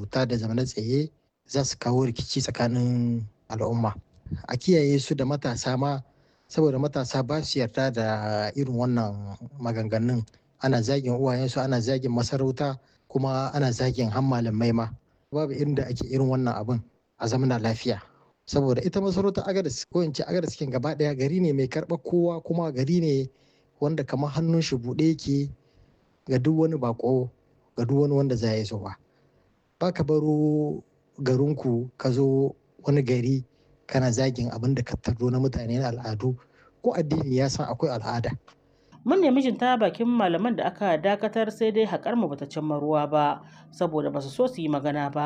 ta da zamana tsaye za su kawo rikici tsakanin al'umma a kiyaye su da matasa ma saboda matasa ba su yarda da irin wannan maganganun ana zagin uwayensu ana zagin masarauta kuma ana zagin han malamai ma babu inda ake irin wannan abin a zamana lafiya saboda ita masarautar agadas ko in ce agadas cikin gaba daya gari ne mai karɓar kowa kuma gari ne wanda kamar hannun shi buɗe yake ga duk wani bako ga duk wani wanda za ya zo ba ba ka baro garinku ka zo wani gari kana zagin abin da ka tardo na mutane na al'adu ko addini ya san akwai al'ada mun nemi jin ta bakin malaman da aka dakatar sai dai haƙar mu bata cimma ruwa ba saboda basu so su yi magana ba